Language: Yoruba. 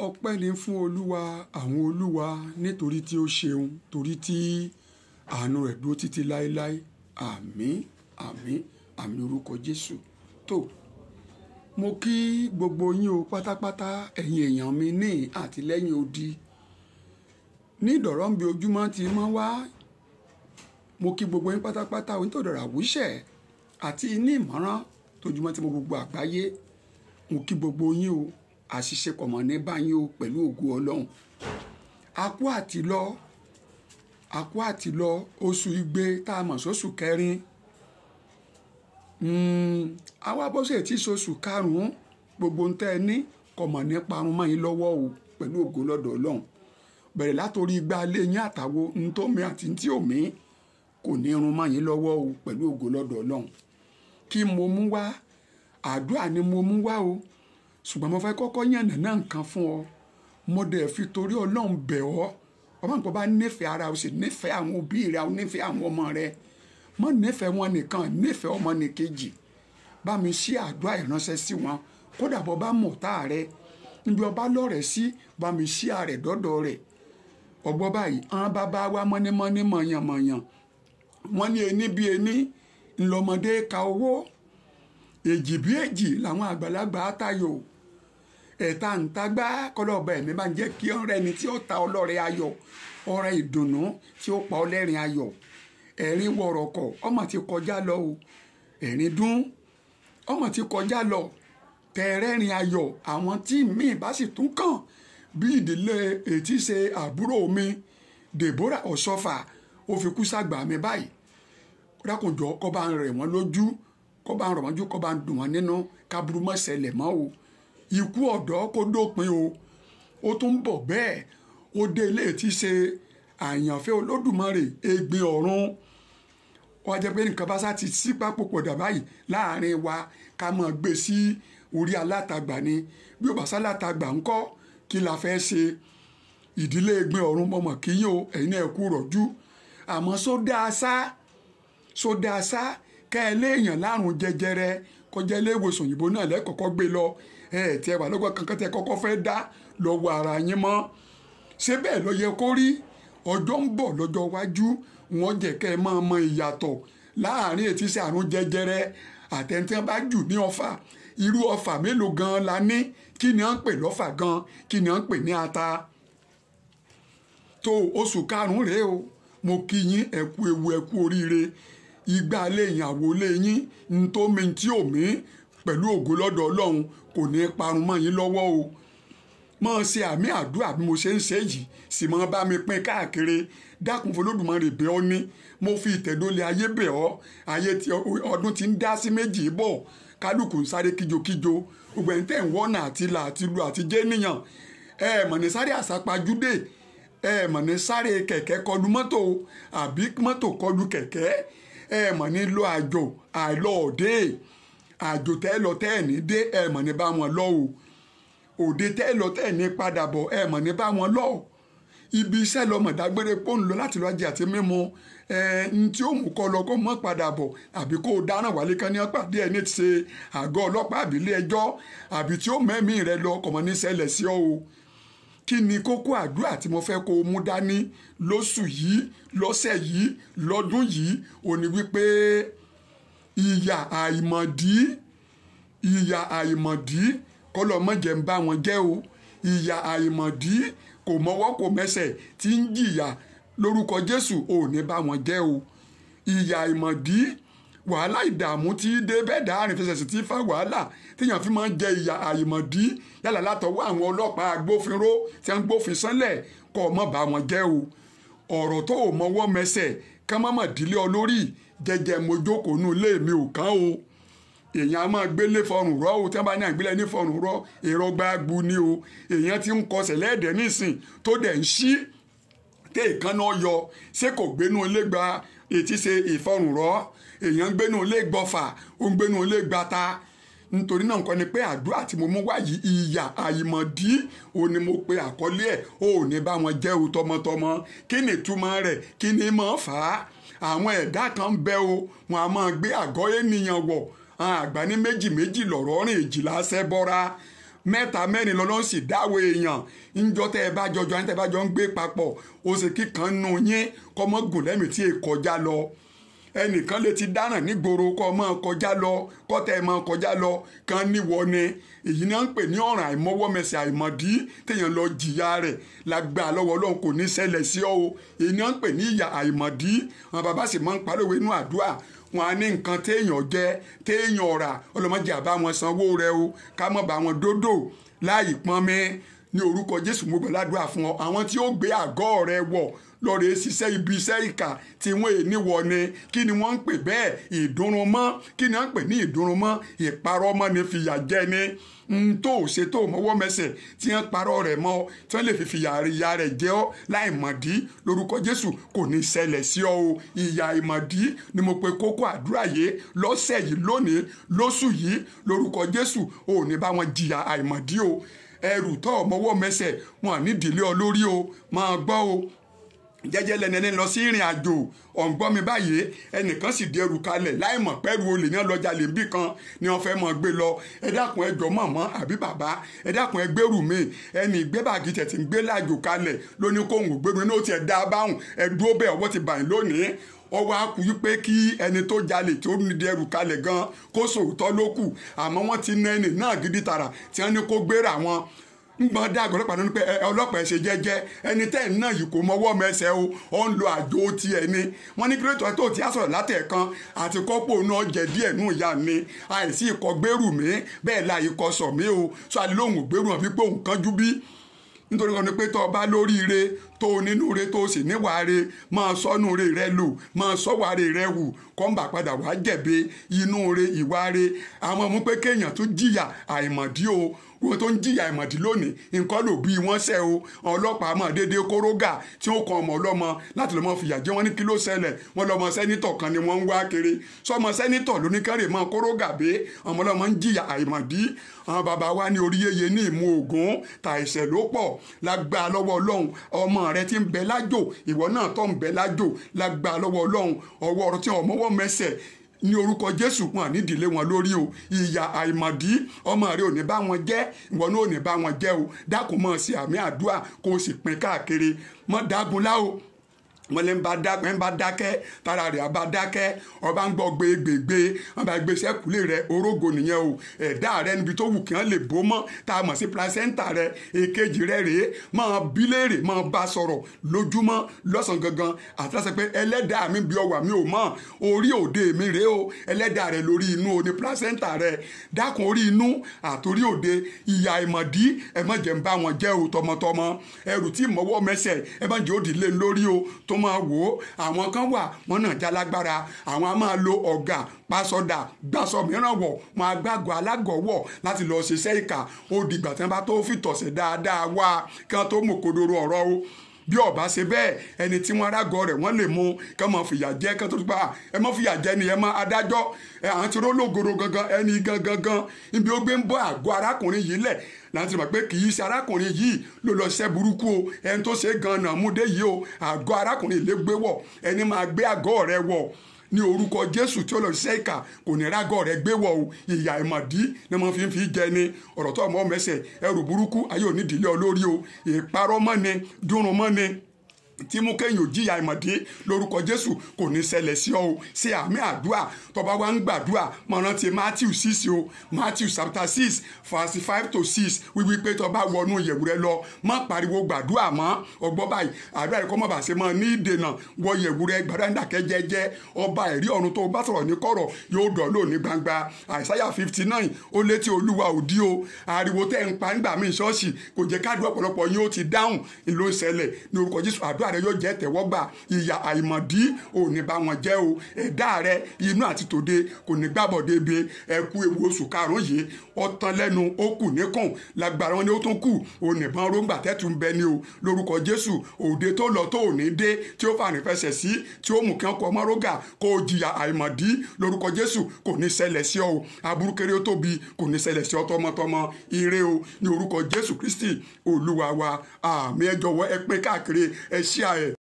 ọpẹ́ ni fún olúwa àwọn olúwa nítorí tí ó ṣeun torí tí àánú rẹ̀ dúró títí láéláé àmín àmín àmín orúkọ jésù tó mo kí gbogbo yín o pátápátá ẹ̀yin èèyàn mi ní àtìlẹ́yìn odi ní ìdọ̀rọ̀ ń bi ojúmọ́ ti mọ́ wá mo kí gbogbo yín pátápátá onítòdọ̀rọ̀ àwùṣẹ̀ àti ní ìmọ̀ràn tójúmọ́ tí mo gbogbo àgbáyé mo kí gbogbo yín o àṣìṣe kọ̀mọ̀ ní báyìí o pẹ̀lú ògo ọlọ́run akú àtìlọ akú àtìlọ oṣù igbe tá a mọ̀ sóṣù kẹrin àwa bọ́sẹ̀ tí sọṣù karùn-ún gbogbo ń tẹ́ ẹ ní kọ̀mọ̀ ní parun mọ́ yín lọ́wọ́ o pẹ̀lú ògo lọ́dọ̀ ọlọ́run bẹ̀rẹ̀ látòrí igba ilé yín àtàwo ntómi àti ntí òmí kò ní irun mọ́ yín lọ́wọ́ o pẹ̀lú ògo lọ́dọ̀ ọlọ́run kí mo mú wá àdúrà ni mo mú wá o ṣùgbọ́n mo fẹ́ kọ́kọ́ yànnà náà nǹkan fún ọ mo dẹ̀ fi torí ọlọ́run bẹ̀ ọ́ ọmọ nǹkan bá nífẹ̀ẹ́ ara o sì nífẹ̀ẹ́ àwọn òbí rẹ o nífẹ̀ẹ́ àwọn ọmọ rẹ mọ́ nífẹ̀ẹ́ wọn nìkan nífẹ̀ẹ́ ọmọ nìkejì bá mi ṣí àdúrà ìránṣẹ́ sí wọn kódà bọ́ bá mọ̀ tá rẹ níbi ọba lọ́rẹ̀ sí bá mi ṣí àrẹ̀ dọ́dọ̀ rẹ̀ ọgbọ́n báyìí àwọn bàbá wa mọ́nímọ́ní mọ̀yànmọ̀yàn wọ́n ní ení bí ení ńlọmọdé ka owó èjì bí èjì làwọn àgbàlagbà tayò ẹ̀ta ǹtagbá kọlọ́ọ̀bà ẹ̀mí bá ń jẹ́ kí ọ̀rẹ́ ni tí ó ta ọlọ́rẹ̀ ayọ̀ ọ̀rẹ́ ìdùnnú tí ó pa ọlẹ́rìn ayọ̀ ẹ̀rín wọ̀rọ̀kọ̀ ọmọ ti kọjá lọ o ẹ̀rín dún ọmọ ti kọjá lọ tẹ̀rẹ́rìn ayọ̀ àwọn tí míì bá sì tún kàn bí ìdílé ètí ṣe àbúrò mi Deborah Ọ̀ṣọ́fà ó fi kú sàgbà mi báyìí rákùnjọ kọ́ bá ń rẹ̀ wọ́n lójú kọ́ bá ń rọ̀ wọ́n jú kọ́ bá ń dùn wọ́n nínú kábúrú mọ́ ṣẹlẹ̀ mọ́ o ikú ọ̀dọ́ kó dópin o ó tún ń bọ̀ bẹ́ẹ̀ ó dé ilé tí ṣe àyànfẹ́ olódùmarè egbin ọ̀run wọ́n jẹ́ pé nǹkan bá sá ti sí pápò pọ̀dà báyìí láàrin wa ká máa gbé sí orí alátagbà ni bí ó bá sá látagbà ńkọ́ kí la fẹ́ ṣe ìdílé egbin ọ̀run mọ̀mọ́ kíyìn o ẹ̀yin náà kú rọ̀jú àmọ́ sódà sá sódà sá kẹ́ ẹ léèyàn lárùn jẹjẹrẹ kọjá ilé ìwòsàn òyìnbó náà lẹ́kọ̀ọ́kọ́ gbé lọ ẹ tí ẹ wà lọ́gbọ́n kankan tẹ kọ́kọ́ fẹ́ dá lọ́wọ́ ara yín mọ́ ṣé bẹ́ẹ̀ ló yẹ kó rí ọjọ́ ń bọ̀ lọ́jọ́ iwájú wọ́n jẹ́ kẹ́ ẹ máa mọ ìyàtọ̀ láàrin ètí sí àrùn jẹjẹrẹ àtẹ̀ntẹ́ bá jù ní ọfà irú ọfà mélòó gan la ní kí ni à ń pè lọ́fà gan kí ni à ń pè ní ata tó oṣù karùn-ún rèé o mo kí yín ẹ kú ewu ẹ kú oríire igba lé ìyàwó lé yín ntómi tí ò mí pẹ̀lú ògo lọ́dọ̀ ọlọ́run kò ní parun mọ́ yín lọ́wọ́ o máa ṣe àmì àdúrà bí mo ṣe ń ṣe yìí sì máa bá mi pín káàkiri dákun fọlọ́dùmarè bẹ̀ ọ́ ní mo fi ìtẹ̀dọ́lẹ̀ ayé bẹ̀ ọ́ ayé tí ọdún ti ń dá sí méjì bọ̀ kálukú ń sáré kíjokíjo gbogbo ẹni tẹ̀ ń wọ́nà àti là àti lu àti jẹ́ níyàn ẹ mọ̀ ní sáré àsápajúdé ẹ mọ̀ ní sáré kẹ̀kẹ́ kọlu mọ́tò àbí mọ́tò kọlu kẹ̀kẹ́ ẹ mọ̀ ní lọ àjò àìlọ́ọ̀dẹ́ àjò tẹ́ lọ tẹ́ ẹ̀ ní dé ẹ mọ̀ ní bá wọn lọ o òde tẹ́ lọ tẹ́ ẹ̀ ní padà bọ̀ ẹ mọ̀ ní bá wọn lọ ibi iṣẹ́ lọ mọ̀ dágbére pọ́n lọ láti lọ jẹ àti mímu ẹ n tí ó mú kọ́ lọ kó mọ́ padà bọ̀ àbí kó o dáràn wálé kan ní pàdé ẹ̀ ní ti ṣe àgọ́ ọlọ́pàá àbí ilé ẹjọ́ àbí tí ó mẹ́mí rẹ lọ kọ̀mọ́ ní ṣẹlẹ̀ sí ọ o kí ni kókó àdúrà tí mo fẹ́ kó o mú dání lóṣù yìí lọ́sẹ̀ yìí lọ́dún yìí ò ní wípé ìyà àìmọ̀dí ìyà àìmọ̀dí kọ́lọ́ mọ̀jẹ̀ ń bá wọn jẹ́ o ìyà àìmọ̀dí kò mọ́wọ́ kò mẹ́sẹ̀ tí ń jìyà lórúkọ Jésù ò ní bá wọn jẹ́ o ìyà àìmọ̀dí wàhálà ìdààmú tí dé bẹ́ẹ̀ dá àrìn fẹsẹ̀ sí ti fa wàhálà téèyàn fi máa ń jẹ ìyà àìmọ̀dí yálà látọwọ́ àwọn ọlọ́pàá agbófinró tí wọ́n ń gbófin sánlẹ̀ kọ́ ọ mọ̀ bá wọn jẹ́ o ọ̀rọ̀ tó o mọ́wọ́ mẹsẹ̀ ká má mà dílé ọ lórí jẹjẹ mojókòó nù ilé mi ò kán o èèyàn a máa gbélé fọrùn rọ o tí wọn bá ní àgbélé ní fọrùn rọ èrò gbáàgbù ni o èèyàn ti ń kọsẹ̀ lẹ́ẹ̀dẹ̀ nísìn tó dẹ̀ ń ṣí tẹ́ ìkànnà yọ ṣé kò gbénú ilé gba etí ṣe ìfọrùn rọ èèyàn ń gbénú ilé gbọfà ó ń gbénú ilé gbata nítorí náà nǹkan ni pé àdúrà tí mo mú wá yìí ìyà àìmọ̀dí ò ní mo pe àkọlé ẹ̀ ò ní bá wọn jẹ́ o tọmọtọmọ kí ni ìtumọ̀ rẹ̀ kí ni mọ̀ fà á àwọn ẹ̀dá kan ń bẹ o wọn a máa gbé àgọ́ ènìyàn wọ̀ àwọn àgbà ní méjì méjì lọ̀rọ̀ rìn èjìlá ṣẹ́ bọ́ra mẹ́ta mẹ́rin lọ́lọ́ sì dáwọ́ èèyàn ńjọ́ tẹ́ ẹ bá jọjọ ẹni tẹ́ ẹ bá jọ ń gbé papọ̀ ó sì kíkan nù yín kọ́mọ́gùn lẹ́mìí tí èè kọjá lọ ẹnìkan lè ti dáràn nígboro kọ́ máa kọjá lọ kọ́tẹ́ máa kọjá lọ kan níwọ ni èyí náà ń pè ní ọ̀ràn àìmọ́wọ́mẹsẹ̀ àìmọ̀dí téèyàn lọ jìyà rẹ̀ lágbà lọ́wọ́ ọlọ́run kò ní ṣẹlẹ̀ sí ọ o èyí náà ń pè ní ìyà àìmọ̀dí àwọn bàbá sì máa ń pariwo inú àdúrà wọn á ní nǹkan téèyàn jẹ téèyàn ọ̀rà ọlọ́mọdé àbá wọn sanwó rẹ o ká mọ̀ bá wọn dódò láì pọ́n mi ní orúkọ jésù mo gbàdúrà fún ọ àwọn tí ó gbé àgọ́ rẹ wọ̀ lọ́ọ̀rẹ́ ṣiṣẹ́ ibi iṣẹ́ ìkà tí wọ́n è níwọ̀ ni kí ni wọ́n ń pè bẹ́ẹ̀ ìdúnrúnmọ́ kí ni wọ́n ń pè ní ìdúnrúnmọ́ ìparọ́mọ́ ni fìyà jẹ ni n tó ṣe tó mọ́wọ́ mẹsẹ̀ tí wọ́n parọ́ rẹ̀ mọ́ tí wọ́n lè fi fìyà ìyà rẹ̀ jẹ ọ́ láì mọ̀dí lórúkọ jésù kò ní ṣẹlẹ̀ sí ọ o ìyà ìmọ̀dí ni mo pe kókó àdúrà yìí lọ́sẹ̀ yìí lónìí lóṣù yìí lórúkọ jésù ò ní bá wọn jìyà àìmọ̀dí o ẹrù tó mọ́wọ́ mẹsẹ̀ wọn nídìílé ọ lórí o máa gbọ́ o jẹ́jẹ́ lẹni ẹni lọ sí ìrìn àjò ọ̀ǹgbọ́n mi báyìí ẹnìkan sì di ẹrù kalẹ̀ láì mọ̀ pẹ́rù olè náà lọ́jà lè bí kan ni wọ́n fẹ́ mọ̀ gbé lọ ẹ dákun ẹ jọ mọ̀mọ́ àbí bàbá ẹ dákun ẹ gbèrú mi ẹnì gbé bàgì tẹ̀tì ń gbé láàjò kalẹ̀ lóní kóhùn gbèrú ní ó tiẹ̀ dá báhùn ẹ dúró bẹ́ẹ̀ ọwọ́ ti bàyìn lónìí ọwọ́ akú wípé kí ẹni tó jalè tó ní di ẹrù kalẹ̀ gan kó sòótọ́ ló kù àmọ́ wọ́n ti ná ẹni náà gidi tààrà tí wọ́n ní kó gbéra wọn ngbọ́n dá àgọ́ ọlọ́pàá nínú pé ọlọ́pàá ẹ̀ ṣe jẹ́jẹ́ ẹni tẹ́ ẹ̀ náà yìí kò mọwọ́ mẹsẹ̀ o ó ń lo àjò tiẹ̀ ni wọ́n ní kílódé tó ti á sọ̀rọ̀ látẹ̀kan àti kọ́pọ̀ náà jẹ díẹ̀ nù ìyá mi àìsí ikọ̀ gbèrú mi bẹ́ẹ̀ la ikọ̀ sọ̀ mí o sọ àdìlóhùn gbèrú hàn wípé òun kánjú bí nítorí kan ní pé tó o bá lóríire tó o nínú re tó o sì níwàáre máa sọ́nù re rẹ lò máa sọ́wàre rẹ wù kọ́ńbà padà wá jẹ̀bi inú re ìwáre àwọn ọmọ pé kéèyàn tún jìyà àìmọ̀dí o wọn tó ń jìyà ìmọ̀dí lónìí nǹkan ló bí wọ́n ṣe o ọlọ́pàá mọ̀ déédéé kórógà tí ó kan ọmọ ọlọ́mọ láti lọ́mọ fìyà jẹ wọ́n ní kí ló ṣẹlẹ̀ wọ́n lọ́mọ sẹ́nitọ̀ kan ni wọ́n ń wá kiri sọmọ sẹ́nitọ̀ lóníkẹ́rẹ́ mọ́ kórógà bẹ́ ọmọ ọlọ́mọ ń jìyà àìmọ̀dí àwọn bàbá wa ní orí yeye ní ìmú ogun ta ẹ̀ṣẹ̀ ló pọ̀ lágbá lọ́wọ́ ọlọ́run ọmọ rẹ ti ń bẹ lájò ìwọ náà tó ń bẹ lájò lágbá lọ́wọ́ ọlọ́run ọwọ́ ọ̀rọ̀ tí ọmọwọ́ mẹsẹ̀ ní orúkọ jésù wọn nídìílé wọn lórí o ìyà àìmọ̀dí ọmọ rẹ ò ní bá wọn jẹ́ ìwọ náà ò ní bá wọn jẹ́ o dákun mọ́ sí àmì àdúrà kó o sì pín káàkiri mọ́ dágunlá o wọn lè ń bá dákẹ́ ń bá dákẹ́ tara rẹ̀ bá dákẹ́ ọba ń gbọ́ gbégbégbé wọn bá gbé sẹ́kùlé rẹ̀ orógo nìyẹn o ẹ̀dá rẹ̀ níbi tó wù kí wọ́n lè bó mọ́ tá a mọ̀ sí placenta rẹ̀ èkejì rẹ̀ rèé máa bí léèrè máa bá sọ̀rọ̀ lójúmọ́ lọ́sàn gangan àti láti pé ẹlẹ́dàá mi bí ọwà mi ò mọ̀ orí òde mi rèé o ẹlẹ́dàá rẹ̀ lórí inú o ní placenta rẹ̀ dákun orí inú àtòrí òde ìyá ìmọ̀dí ẹ má jẹ́ ń bá wọn jẹ́ o tọmọtọmọ ẹrù tí mọ́wọ́ mẹsẹ̀ ẹ má jẹ́ òdì lé lórí o tó máa wò ó àwọn kan wà wọn náà já lágbára àwọn a máa lo ọ̀gà pásọdà gbàsọ mìíràn wọ̀ wọn agbágọ̀ alágọ̀ wọ̀ láti lọ ṣiṣẹ́ ìkà ó dìgbà tí wọ́n bá tó fìtọ̀sẹ̀ dáadáa wá kí wọ́n tó mú kodoro ọ̀rọ̀ o bí ọba ṣe bẹ́ẹ̀ ẹni tí wọ́n rágọ rẹ̀ wọ́n lè mú kí wọ́n fìyà jẹ kí wọ́n tó gbà ẹ mọ́ fìyà jẹ ni ẹ mọ́ adájọ́ ẹ àwọn tí rólógoro gangan ẹni gangan gan ibi ó gbé ń bọ́ àgọ́ arákùnrin yìí lẹ̀ láti mọ̀ pé kì í ṣe arákùnrin yìí ló lọ ṣẹ́ burúkú o ẹni tó ṣe gan-an múdé yìí o àgọ́ arákùnrin lè gbé wọ̀ ẹni máa gbé àgọ́ rẹ̀ wọ̀ ní orúkọ jésù tí ó lọ ṣiṣẹ́ ìkà kò ní rágọ́ rẹ̀ gbé wọ̀ o ìyà ìmọ̀dí ni wọ́n fi ń fi jẹ ni ọ̀rọ̀ tó ọmọ mẹsẹ̀ ẹrù burúkú ayé onídìílé olórí o ìparọ́ mọ́ ni dúnrún mọ́ ni tí mú kéèyàn ò jìyà ìmọ̀dé lórúkọ jésù kò ní ṣẹlẹ̀ sí ọ o ṣe àmì àdúrà tọba wa ń gbàdúrà mọ rántí matthew six o matthew chapter six verse five to six wíwí pé tọba wọnú ìyẹ̀wù rẹ lọ má pariwo gbàdúrà mọ́ ọgbọ́n báyìí àdúrà rẹ kọ́ mọ̀ bá ṣe mọ́ ní ìdènà wọ ìyẹ̀wù rẹ gbàdúrà ní dàkẹ́ jẹ́jẹ́ ọba ẹ̀rí ọ̀run tó bá sọ̀rọ̀ ní kọ̀rọ̀ yóò dọ̀ lò ní gbangba àìsáyà fifty nine ó létí olúwa òdí o ariwo tẹ́ ń pa nígbà míì ṣọ́ọ̀ṣì kò jẹ́ káàdùn ọ̀pọ̀lọpọ̀ yín ó ti dáhùn ìlú ìṣẹ̀lẹ̀ ní orúkọ jésù àdúrà rẹ yóò jẹ́ tẹ̀wọ́gbà ìyà àìmọ̀dí ò ní bá wọn jẹ́ o ẹ̀dá rẹ inú àti tòde kò ní gbàbọ̀dé be ẹ̀kú ewu oṣù karùn-ún yìí ọ̀tán lẹ́nu ó kù níkùn lágbára wọn ni ó tún kù ònìbọn róńgbà tẹ́tù ń bẹ ní o lórúkọ jésù òde tó lọ tó ò ní dé tí ó fàní fẹsẹ̀ sí tí ó mú kí wọn kọ ọmọ rógà kó o jìyà àìmọ̀dí lórúkọ jésù kò ní ṣẹlẹ̀ sí ọ o aburú kéré ó tóbi kò ní ṣẹlẹ̀ sí ọ tọmọtọmọ ire o ní orúkọ jésù kristi olúwa wa àmì ẹ jọ̀wọ́ ẹ pín káàkiri ẹ ṣíà ẹ